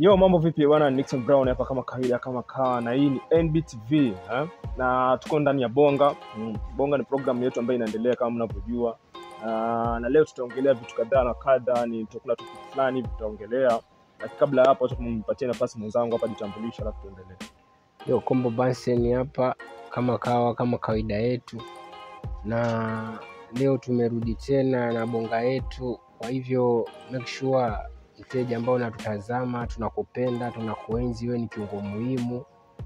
Yo, mambo vipi bwana? Nixon Brown hapa kama kawaida, kama kawa, na hii ni NBTV eh? na tuko ndani ya Bonga. Mm, Bonga ni programu yetu ambayo inaendelea kama mnavyojua. Uh, na leo tutaongelea vitu kadhaa na kadha, ni tutakula topic fulani hivi tutaongelea, lakini kabla ya hapo, acha kumpatia nafasi mwenzangu hapa jitambulisha, alafu tuendelee. Yo, Kombo Bansen hapa kama kawa kama kawaida yetu, na leo tumerudi tena na bonga yetu. Kwa hivyo make sure mteja ambao unatutazama, tunakupenda, tunakuenzi, wewe ni kiungo muhimu,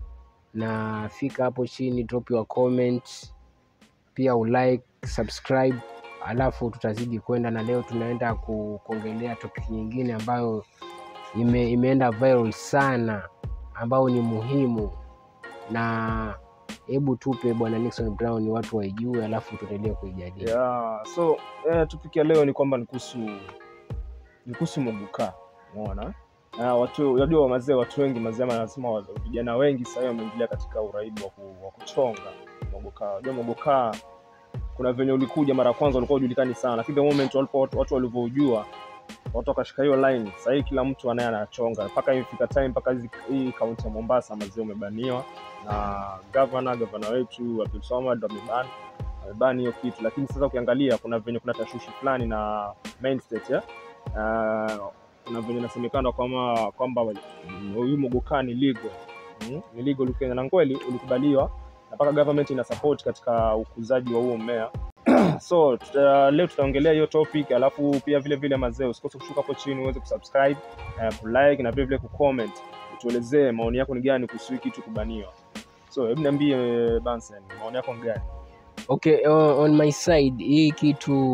na fika hapo chini, drop your comment, pia ulike, subscribe, alafu tutazidi kwenda, na leo tunaenda ku- kuongelea topic nyingine ambayo ime, imeenda viral sana, ambayo ni muhimu na hebu tupe bwana Nixon Brown watu waijue, alafu tuendelee kuijadili. Yeah, so eh, topic ya leo ni kwamba ni kuhusu ni kuhusu moguka, umeona na watu unajua mazee, watu wengi mazee, ama nasema wa- vijana wengi sasa hivi wameingilia katika uraibu wa ku- wa kuchonga mogoka. Unajua mogoka kuna venye ulikuja mara ya kwanza ulikuwa hujulikani sana, lakini the moment walipo watu, watu walivyoujua watu wakashika hiyo line. Sasa hivi kila mtu anaye anachonga mpaka imefika time mpaka hizi- hii kaunti ya Mombasa mazee umebaniwa na governor governor wetu Abdul Swamad ameban amebani hiyo kitu, lakini sasa ukiangalia kuna venye kuna tashwishi fulani na main state ya uh, kuna venye inasemekana kwamba kwamba mm, huyu mogoka ni legal mm, ni legal Kenya na kweli ulikubaliwa na mpaka government ina support katika ukuzaji wa huo mmea so tuta, leo tutaongelea hiyo topic alafu pia vile vile mazee usikose kushuka hapo chini uweze kusubscribe uh, kulike na vile vile kucomment utuelezee maoni yako ni gani kuhusu hii kitu kubaniwa so hebu niambie Bansen maoni yako ni gani Okay, on, on my side hii kitu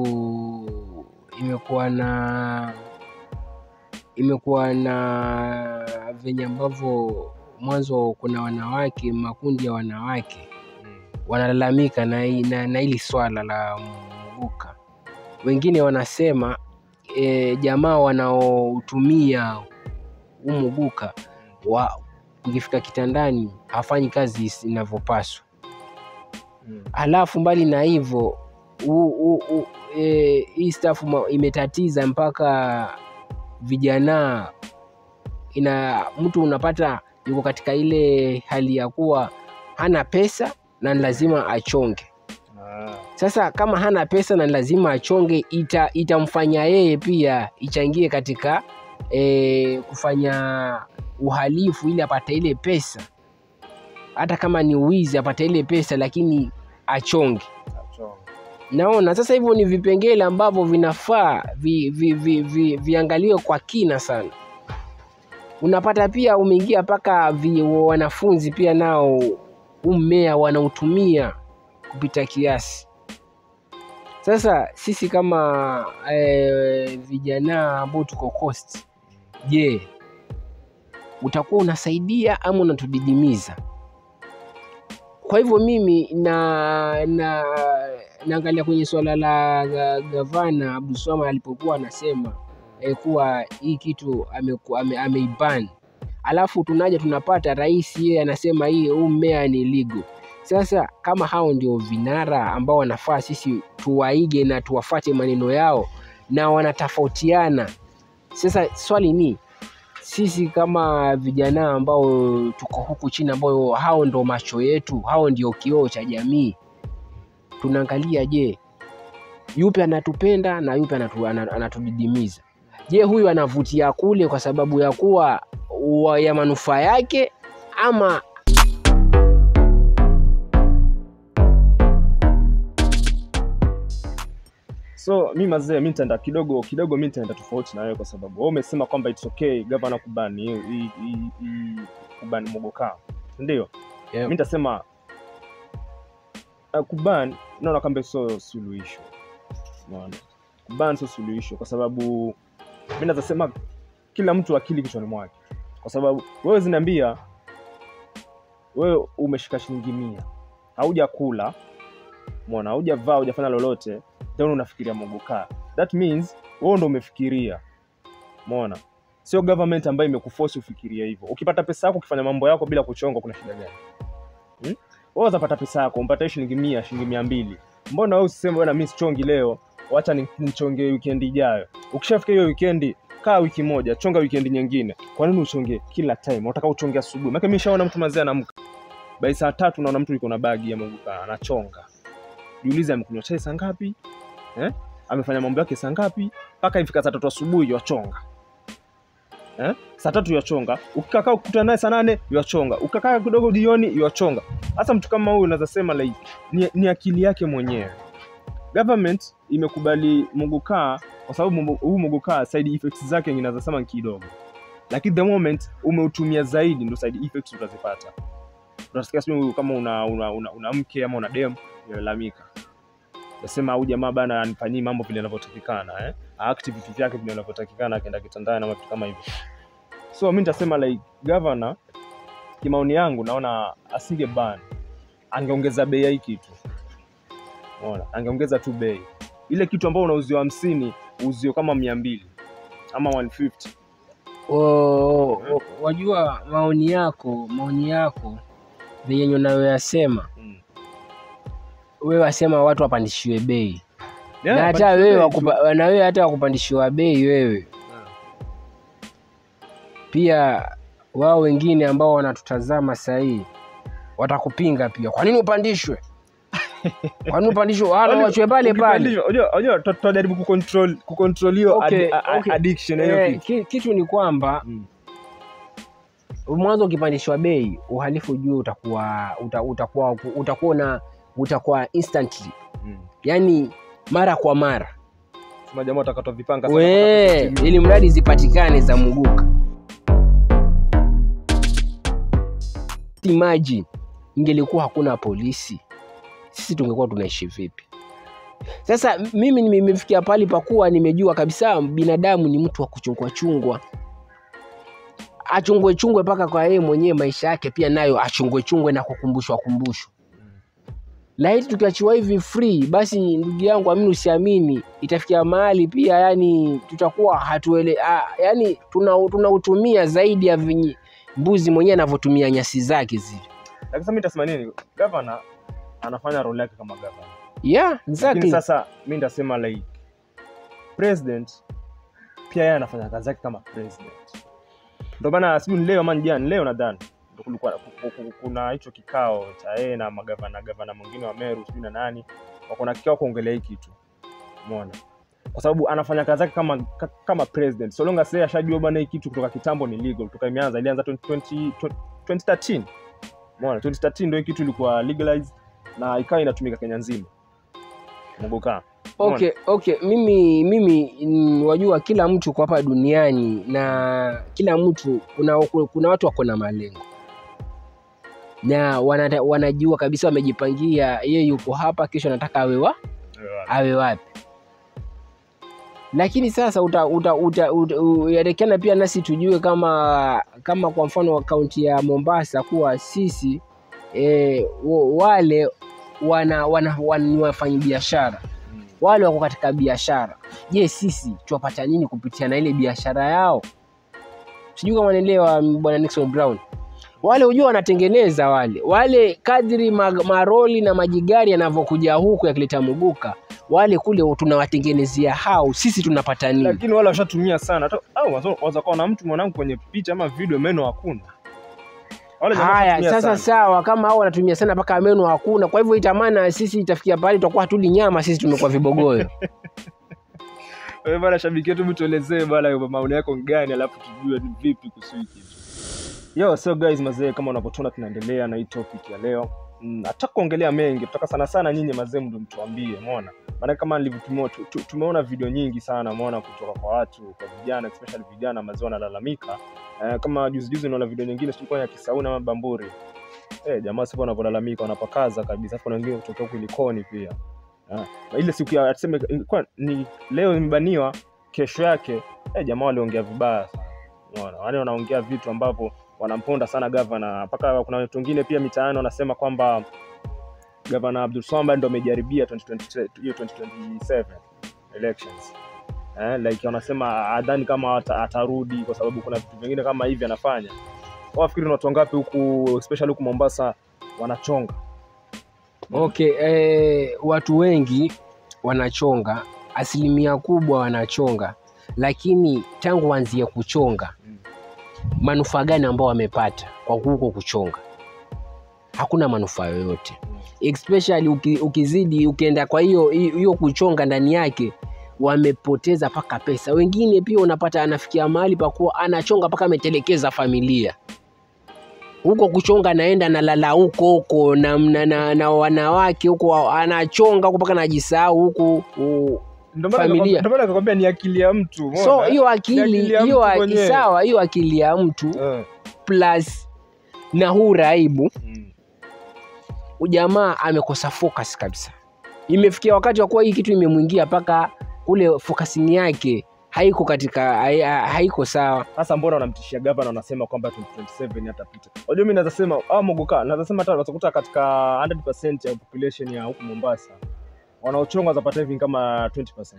imekuwa na imekuwa na venye ambavyo mwanzo kuna wanawake makundi ya wanawake wanalalamika na, hii- na, na hili swala la mguka. Wengine wanasema e, jamaa wanaotumia huu mguka wa ukifika kitandani hafanyi kazi is- inavyopaswa. Mm. Halafu mbali na hivyo u- u- u- e, hii staff ma- imetatiza mpaka vijana, ina mtu unapata yuko katika ile hali ya kuwa hana pesa na ni lazima achonge. Ah, Sasa kama hana pesa na ni lazima achonge, ita, itamfanya yeye pia ichangie katika e, kufanya uhalifu ili apate ile pesa, hata kama ni wizi apate ile pesa, lakini achonge. achonga. Naona sasa hivyo ni vipengele ambavyo vinafaa vi, vi, vi, vi, viangaliwe kwa kina sana. Unapata pia umeingia mpaka vi- wanafunzi pia nao huu mmea wanautumia kupita kiasi. Sasa sisi kama eh, vijana ambao tuko coast, je, utakuwa unasaidia ama unatudidimiza? Kwa hivyo mimi na na naangalia kwenye suala la ga- gavana Abdulswamad alipokuwa anasema eh, kuwa hii kitu ameku- ame- ameiban, alafu tunaja tunapata rais yeye anasema hii huu mmea ni legal. Sasa kama hao ndio vinara ambao wanafaa sisi tuwaige na tuwafate maneno yao na wanatofautiana, sasa swali ni sisi kama vijana ambao tuko huku chini, ambao hao ndo macho yetu, hao ndio kioo cha jamii, tunaangalia, je, yupi anatupenda na yupi anatu, ana- anatudidimiza? Je, huyu anavutia kule kwa sababu ya kuwa wa- ya manufaa yake ama so mi mazee mi nitaenda kidogo kidogo mi nitaenda tofauti na wewe kwa sababu wewe umesema kwamba it's okay gavana kubani hii- hii- hii- hii kubani mogoka ndio Yeah. mi nitasema uh, kuban naona kwamba sio suluhisho unaona kuban sio suluhisho kwa sababu mi nazasema kila mtu akili kichwani mwake kwa sababu wewe zinaambia wewe umeshika shilingi mia haujakula mwana haujavaa hujafanya lolote then unafikiria mogoka that means wewe ndo umefikiria mona sio government ambayo imekuforce ufikirie hivyo ukipata pesa yako ukifanya mambo yako bila kuchonga kuna shida gani hmm? wewe utapata pesa yako umpata hiyo shilingi mia shilingi mia mbili mbona wewe usiseme bwana mimi sichongi leo wacha ni- nichonge weekend ijayo ukishafika hiyo weekend kaa wiki moja chonga wikendi nyingine kwa nini uchonge kila time unataka uchonge asubuhi maana mimi nishaona mtu mazee anamka bai saa tatu naona mtu yuko na bagi ya maguka anachonga jiulize amekunywa chai saa ngapi eh? amefanya mambo yake saa ngapi mpaka ifika saa tatu asubuhi yachonga eh? saa tatu yachonga ukikakaa ukutana naye saa nane yachonga ukakaa kidogo jioni yachonga hasa mtu kama huyu unaweza sema like ni, ni akili yake mwenyewe government imekubali mugukaa kwa sababu mugu- huu mugukaa side effects zake inaweza sema ni kidogo lakini the moment umeutumia zaidi ndo side effects utazipata utasikia sijui kama una, una, una, una mke ama una dem unalalamika nasema au jamaa bana anifanyii mambo vile inavyotakikana eh? activity vyake vile inavyotakikana akienda kitandani ama vitu kama hivyo so mi nitasema like governor kimaoni yangu naona asinge ban angeongeza bei ya hii kitu Unaona? angeongeza tu bei ile kitu ambao unauziwa hamsini uzio kama mia mbili ama 150 O- o- wajua maoni yako maoni yako venye unayoyasema mm. wewe wasema watu wapandishiwe bei Yeah, na hata but- wewe wakupa- na wewe hata wakupandishiwa bei wewe Yeah. pia wao wengine ambao wanatutazama sahii watakupinga pia kwa nini upandishwe kwa nini upandishwe wala Unajua, wachwe pale pale ukipandishwa- unajua- unajua tuta- tutajaribu kucontrol kucontrol hiyo Okay, ad- a- okay. addiction ya hiyo eh, kitu ki- kitu ni kwamba Mm. mwanzo ukipandishwa bei uhalifu ujue utakuwa uta, utakuwa utakuwa na utakuwa instantly Mm. yani mara kwa mara Sema jamaa watakatwa vipanga sana we mpaka 50 ili mradi zipatikane za muguka imagine ingelikuwa hakuna polisi sisi tungekuwa tunaishi vipi sasa m- mimi nimefikia pali pakuwa nimejua kabisa binadamu ni mtu wa kuchungwa chungwa achungwe chungwe mpaka kwa yeye mwenyewe maisha yake pia nayo achungwe chungwe na kukumbushwa kumbushwa laiti tukiachiwa hivi free basi ndugu yangu amini usiamini itafikia mahali pia yani tutakuwa hatuele ah, yani tunautumia tuna tunautumia zaidi ya vinyi, mbuzi mwenyewe anavyotumia nyasi zake zile lakini sasa mimi nitasema nini governor anafanya role yake kama governor yeah lakini exactly sasa mi nitasema like president pia yeye anafanya kazi yake kama president ndio maana sijui ni leo ama ni jana ni leo nadhani ndio kulikuwa ku- ku- kuna hicho kikao cha yeye na magavana gavana mwingine wa Meru sijui na nani wako na kikao kuongelea hii kitu umeona kwa sababu anafanya kazi yake kama ka- kama president so long as yeye ashajua bwana hii kitu kutoka kitambo ni legal kutoka imeanza ilianza 20, 20, 2013 umeona 2013 ndio hii kitu ilikuwa legalized na ikawa inatumika Kenya nzima Muguka okay okay mimi mimi mm, wajua kila mtu kwa hapa duniani na kila mtu kuna, kuna watu wako na malengo na wanata, wanajua kabisa wamejipangia ye yuko hapa kesho anataka awe wa awe wapi lakini sasa uta, uta, uta, uta, u- yatakikana pia nasi tujue kama kama kwa mfano kaunti ya mombasa kuwa sisi e, wale wana, wana, wana, ni wafanyi biashara Mm. wale wako katika biashara je sisi tuwapata nini kupitia na ile biashara yao sijui kama naelewa bwana nixon brown wale hujua wanatengeneza wale wale kadri ma- maroli na majigari yanavyokuja huku yakileta muguka wale kule tunawatengenezea hao sisi tunapata nini lakini wale washatumia sana Hata- au wazo- waweza kuwa na mtu mwanangu kwenye picha ama video meno hakuna wale jamaa haya washatumia sasa sana. sawa kama hao wanatumia sana mpaka meno hakuna kwa hivyo itamana sisi itafikia pahali tutakuwa hatuli nyama sisi tumekuwa vibogoyo Wewe bana shabiki yetu mtuelezee bana maoni yako ni gani alafu tujue ni vipi kuhusu hiki kitu yo so guys mazee kama unavyotuona tunaendelea na hii topic ya leo Mm, hataka kuongelea mengi tutaka sana sana nyinyi mazee mndo mtuambie umeona maana kama nilivyotumia tu- tu- tumeona video nyingi sana umeona kutoka kwa watu kwa vijana especially vijana mazee wanalalamika eh, kama juzi juzi naona video nyingine sikuwa ya kisauna ama bamburi eh, jamaa sasa wanavyolalamika wanapakaza kabisa afu kuna wengine kutoka huku ilikoni pia eh, na ile siku ya tuseme ilikuwa ni leo imebaniwa kesho yake eh, jamaa waliongea vibaya sana unaona wale wanaongea vitu ambavyo wanamponda sana gavana mpaka kuna watu wengine pia mitaani wanasema kwamba gavana Abdul Swamad ndo amejaribia 2020 hiyo 2027 elections eh, like wanasema adhani kama ata, atarudi kwa sababu kuna vitu vingine kama hivi anafanya wafikiri ni watu wangapi huku especially huku Mombasa wanachonga okay eh, watu wengi wanachonga asilimia kubwa wanachonga lakini tangu waanzie kuchonga Mm. manufaa gani ambao wamepata kwa huko kuchonga? Hakuna manufaa yoyote, especially uki, ukizidi ukienda kwa hiyo hiyo kuchonga ndani yake wamepoteza mpaka pesa. Wengine pia unapata anafikia mahali pa kuwa anachonga mpaka ametelekeza familia huko kuchonga, naenda nalala huko huko na, na, na, na wanawake huko, anachonga huko mpaka najisahau huku u- Ndio maana Familia. nikakwambia- ndio maana nikakwambia ni akili ya mtu. so umeona? hiyo Ni akili akili ya hiyo mtu a- mwenyewe. sawa, hiyo akili ya mtu Eh. plus na huu raibu Mm. ujamaa amekosa focus kabisa. Imefikia wakati wa kuwa hii kitu imemwingia mpaka kule focusing yake haiko katika hai- ha- haiko sawa. Sasa mbona wanamtishia gavana wanasema kwamba 2027 hatapita? Unajua mimi naweza sema au Mogoka, naweza sema hata watakuta katika 100% ya population ya huku Mombasa wanaochonga watapata hivi kama 20%.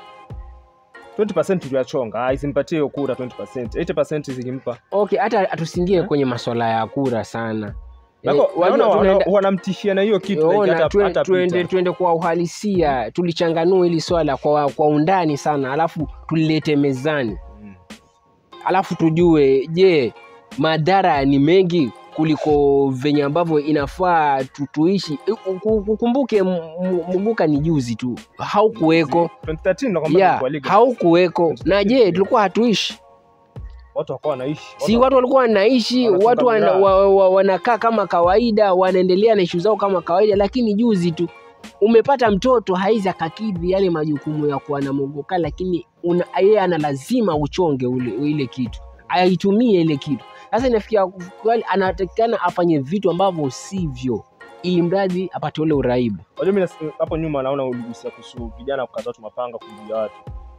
20% tuliyachonga, ah, isimpatie hiyo kura 20%. 80% zikimpa. Okay, hata tusiingie Eh? kwenye masuala ya kura sana. Eh, Nako wajua naona wana- tunaenda- wanamtishia na hiyo kitu like Ona, hata tue- hata tuende, tuende kwa uhalisia, tulichanganua hili swala kwa, kwa undani sana, alafu tulilete mezani, alafu tujue, je, madhara ni mengi kuliko venye ambavyo inafaa tu- tuishi. Ukumbuke M- M- Muguka ni juzi tu, haukuweko 2013 nakwambia ya tulikuwa legal. haukuweko, na je, tulikuwa hatuishi Watu wakawa wanaishi. si watu walikuwa wanaishi Wanachunga watu wana, miraa. wa, wa, wanakaa kama kawaida wanaendelea na ishu zao kama kawaida lakini juzi tu umepata mtoto haizi akakidhi yale majukumu ya kuwa na mogoka lakini una- yeye ana lazima uchonge ule, ile kitu aitumie ile kitu sasa inafikia kweli anatakikana afanye vitu ambavyo sivyo ili mradi apate ule uraibu Unajua mimi nas- hapo nyuma naona uligusia kuhusu vijana kukata watu mapanga kuibia watu.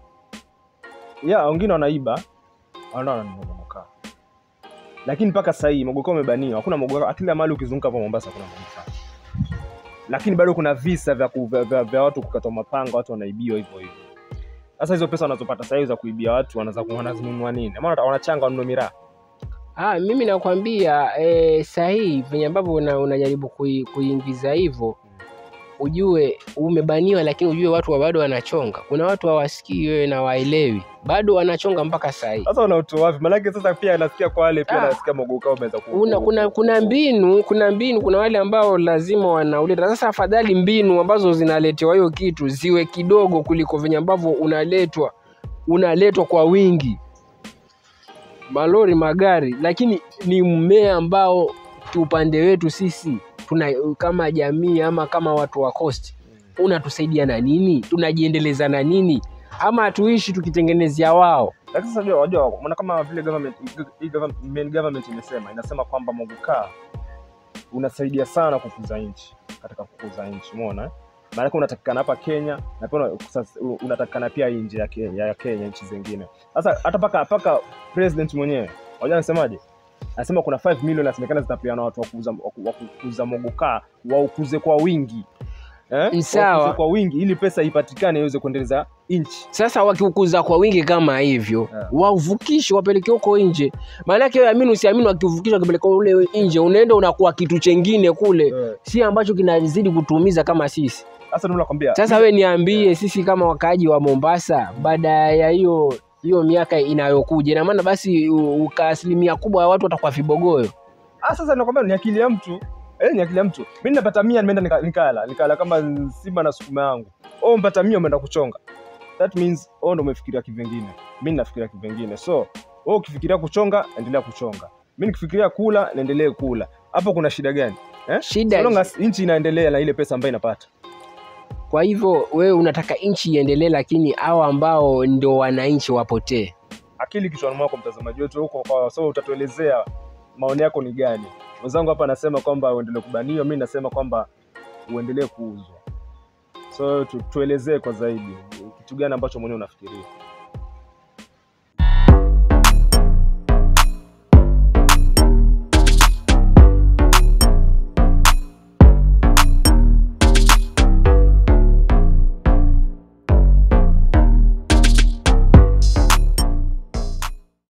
Ya, wengine wanaiba, wanaona ni mogoka. Lakini mpaka sasa hii mogoka umebaniwa. Hakuna mogoka, kila mahali ukizunguka hapo Mombasa kuna mogoka. Lakini bado kuna visa vya, ku, vya, vya, vya watu kukatwa mapanga, watu wanaibiwa hivyo hivyo. Sasa hizo pesa wanazopata sasa hivi za kuibia watu wanaza wanazinunua nini? Maana wanachanga wanunue miraa. Ah, mimi nakwambia eh, sahihi venye ambavyo una, unajaribu kui, kuingiza hivyo ujue umebaniwa, lakini ujue watu wa bado wanachonga. Kuna watu hawasikii wewe na waelewi, bado wanachonga mpaka saa hii. Sasa unautoa wapi? Maanake sasa pia nasikia kwa wale pia Ah. nasikia mogoka umeweza ku. Una, kuna, kuna mbinu kuna mbinu, kuna wale ambao lazima wanauleta. Sasa afadhali mbinu ambazo zinaletewa hiyo kitu ziwe kidogo kuliko venye ambavyo unaletwa unaletwa kwa wingi, malori, magari, lakini ni mmea ambao kiupande wetu sisi tuna kama jamii ama kama watu wa coast unatusaidia na nini? Tunajiendeleza na nini? Ama hatuishi tukitengenezea wao? Lakini sasa unajua, unajua mbona kama vile government hii government, main government imesema inasema kwamba mogoka unasaidia sana kukuza nchi katika kukuza nchi, umeona eh? Maanake unatakikana hapa Kenya na pia una- sasa unatakikana pia nje ya Kenya, ya Kenya nchi zingine. Sasa hata paka paka president mwenyewe unajua anasemaje? Anasema kuna 5 million inasemekana zitapeana watu wa kuuza wa ku- wa kukuza mogoka waukuze kwa wingi eh? Sawa. Waukuze kwa wingi ili pesa ipatikane iweze kuendeleza nchi. Sasa wakiukuza kwa wingi kama hivyo Yeah. wauvukishe wapeleke huko nje. Maanake wewe amini usiamini, wakiuvukisha wakipeleka ule nje, unaenda unakuwa kitu chengine kule, Eh, si ambacho kinazidi kutuumiza kama sisi. Sasa ndio nakwambia Sasa we niambie, sisi kama wakaaji wa Mombasa, baada ya hiyo hiyo miaka inayokuja, ina maana basi u- uka asilimia kubwa ya watu watakuwa vibogoyo. Ah, sasa nakwambia ni akili ya mtu eh, ni akili ya mtu. Mimi napata mia nimeenda nika- nikala nikala kama simba na sukuma yangu. Oh, mpata mia umeenda kuchonga. That means oh, ndo umefikiria kivingine. Mimi nafikiria kivingine. So wewe ukifikiria kuchonga, endelea kuchonga. Mimi nikifikiria kula, naendelee kula. Hapo kuna shida gani? Eh? Shida So long as nchi inaendelea na ile pesa ambayo inapata. Kwa hivyo wewe unataka nchi iendelee, lakini hao ambao ndo wananchi wapotee. Akili kichwani mwako, mtazamaji wetu huko, kwa so utatuelezea maoni yako ni gani. Mwenzangu hapa anasema kwamba uendelee kubaniwa, mimi nasema kwamba uendelee kuuzwa. So tu, tuelezee kwa zaidi kitu gani ambacho mwenyewe unafikiria.